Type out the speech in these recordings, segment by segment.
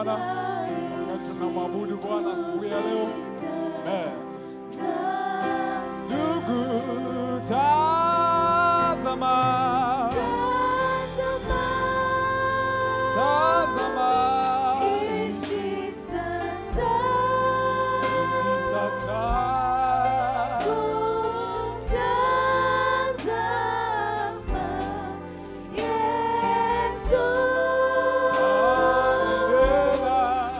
Bwana wakati tunamwabudu Bwana asubuhi ya leo. Amen. Ndugu, tazama, tazama, Ishi sasa. ishi sasa. Kumtazama Yesu. Haleluya.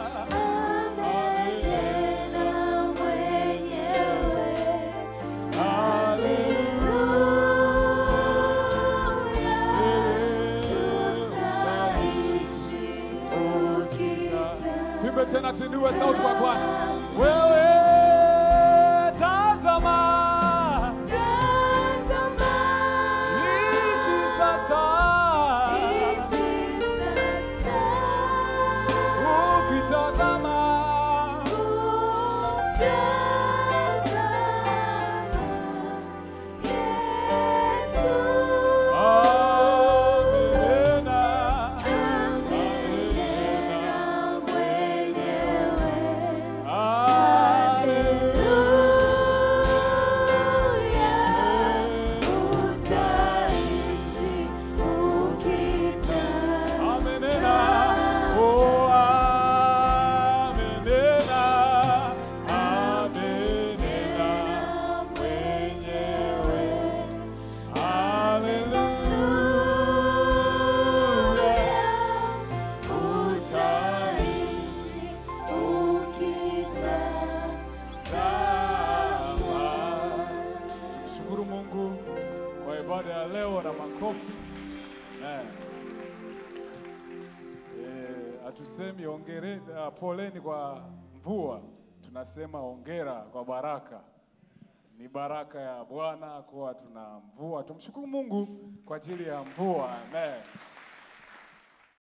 Amenena mwenyewe. Tuimbe tena tuinue sauti kwa Bwana. Wewe tazama, ishi sasa, ukitazama amenena, amenena, oh, amenena, amenena mwenyewe. Haleluya. Shukuru Mungu kwa ibada ya leo na makofi. Amen. Eh, hatusemi ongere, uh, poleni kwa mvua, tunasema ongera kwa baraka. Ni baraka ya Bwana kuwa tuna mvua. Tumshukuru Mungu kwa ajili ya mvua. Amen.